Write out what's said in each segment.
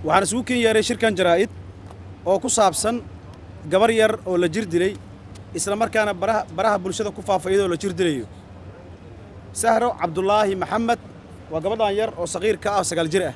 waxaan isugu ken yeeray shirkan jaraa'id oo ku saabsan gabar yar oo la jir dilay isla markaana baraha baraha bulshada ku faafa iyadoo la jir dilayo sahro cabdulaahi maxamed waa gabadhan yar oo saqiirka ah sagaal jir ah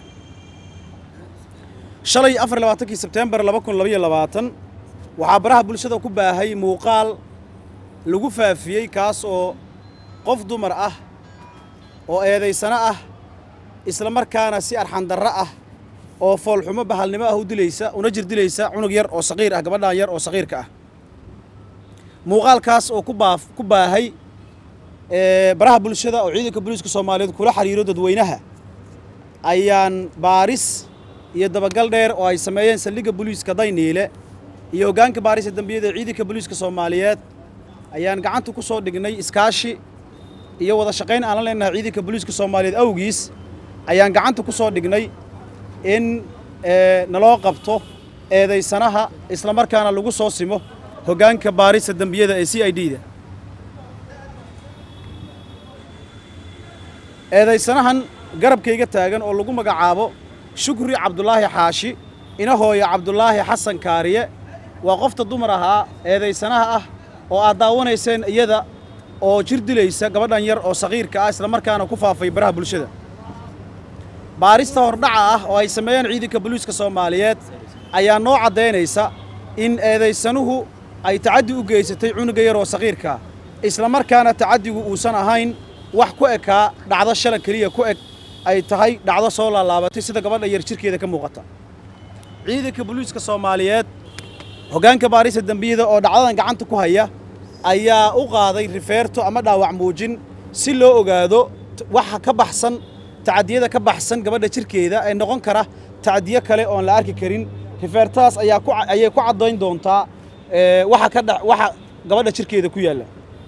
shalay afar iyo labaatankii sebteembar laba kun labaiyo labaatan waxaa baraha bulshada ku baahay muuqaal lagu faafiyey kaas oo qof dumar ah oo eedaysano ah isla markaana si arxandarro ah oo foolxumo bahalnimo ah u dilaysa una jir dilaysa cunug yar oo saqiir ah gabadhan yar oo saqiirka ah muuqaalkaas oo ku baaf ku baahay baraha bulshada oo ciidanka booliiska soomaaliyeed kula xiriiro dadweynaha ayaan baaris iyo dabagal dheer oo ay sameeyeen saldhigga booliiska dayniile iyo hoggaanka baarista dembiyada ee ciidanka booliiska soomaaliyeed ayaan gacanta ku soo dhignay iskaashi iyo wada shaqayn aan la leenahay ciidanka booliiska soomaaliyeed awgiis ayaan gacanta ku soo dhignay in naloo qabto eedaysanaha isla markaana lagu soo simo hoggaanka baarista dembiyada ee c i d da eedaysanahan garabkayga taagan oo lagu magacaabo shukri cabdulaahi xaashi ina hooya cabdulaahi xasan kaariye waa qofta dumar ahaa eedaysanaha ah oo aad daawanayseen iyada oo jir dilaysa gabadhan yar oo saqiirka ah isla markaana ku faafay baraha bulshada baarista hordhaca ah oo ay sameeyeen ciidanka booliiska soomaaliyeed ayaa noo caddaynaysa in eedaysanuhu ay tacaddi u geysatay cunuga yar oo saqiirkaa isla markaana tacaddigu uusan ahayn wax ku ekaa dhacdo shala keliya ku eg ay tahay dhacdo soo laalaabatay sida gabadha yar jirkeeda ka muuqata ciidanka booliiska soomaaliyeed hoggaanka baarista dembiyada oo dhacdadan gacanta ku haya ayaa u qaaday rifeerto ama dhaawac muujin si loo ogaado waxa ka baxsan tacadiyada ka baxsan gabadha jirkeeda ee noqon kara tacadiyo kale oon la arki karin rifeertadaas ayaa ku ayay ku caddayn doontaa waxa ka dha waxa gabadha jirkeeda ku yaalla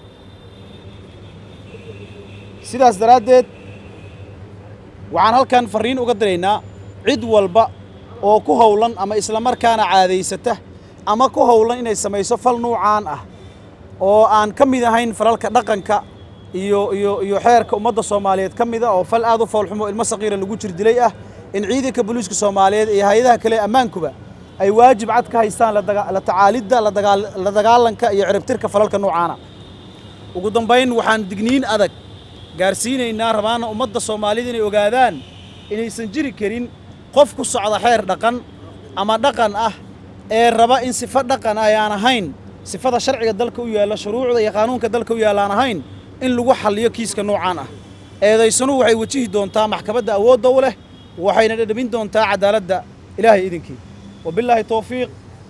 sidaas daraaddeed waxaan halkan farriin uga diraynaa cid walba oo ku howlan ama isla markaana caadaysata ama ku howlan inay samayso fal nuucaan ah oo aan ka mid ahayn falalka dhaqanka iyo iyo iyo xeerka ummadda soomaaliyeed ka mida oo fal aad u foolxumo ilmo saqiira lagu jir dilay ah in ciidanka booliiska soomaaliyeed iyo hay-adaha kale ammaankuba ay waajib cad ka haystaan la tacaalidda la dagaalanka iyo ciribtirka falalka noocaana ugu dambayn waxaan digniin adag gaarsiinaynaa rabaana ummadda soomaalida inay ogaadaan inaysan jiri karin qof ku socda xeer dhaqan ama dhaqan ah ee raba in sifo dhaqan ay aan ahayn sifada sharciga dalka u yaalla shuruucda iyo qaanuunka dalka u yaalla aan ahayn in lagu xalliyo kiiska noocaan ah eedaysanuhu waxay wajihi doontaa maxkamadda awoodda u leh waxayna dhadhamin doontaa cadaaladda ilaahay idinkii wabillaahi towfiiq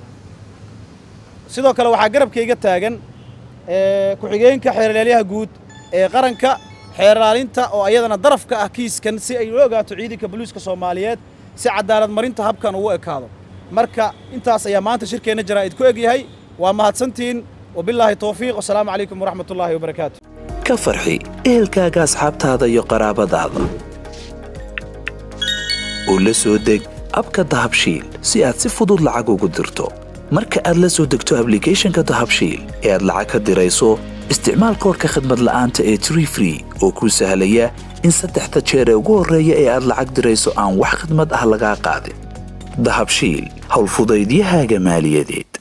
sidoo kale waxaa garabkayga taagan ku-xigeenka xeerlaalyaha guud ee qaranka xeerlaalinta oo ayadana darafka ah kiiskan si ay ula ogaato ciidanka booliiska soomaaliyeed si cadaalad marinta habkan ugu ekaado marka intaas ayaa maanta shirkeenna jaraa'id ku egyahay waa mahadsantiin wabillaahi towfiiq wasalaamu calaykum waraxmat ullaahi wabarakaatu ka farxi ehelkaaga asxaabtaada iyo qaraabadaada oo la soo deg abka dahabshiil si aad si fudud lacag ugu dirto marka aad la soo degto ablicathonka dahabshiil ee aad lacag ka dirayso isticmaal koorka khadmad la'aanta ee tree free oo kuu sahlaya in saddexda jeer ee ugu horreeya ee aad lacag dirayso aan wax khidmad ah lagaa qaadin dahabshiil howlfudaydiyahaaga maaliyadeed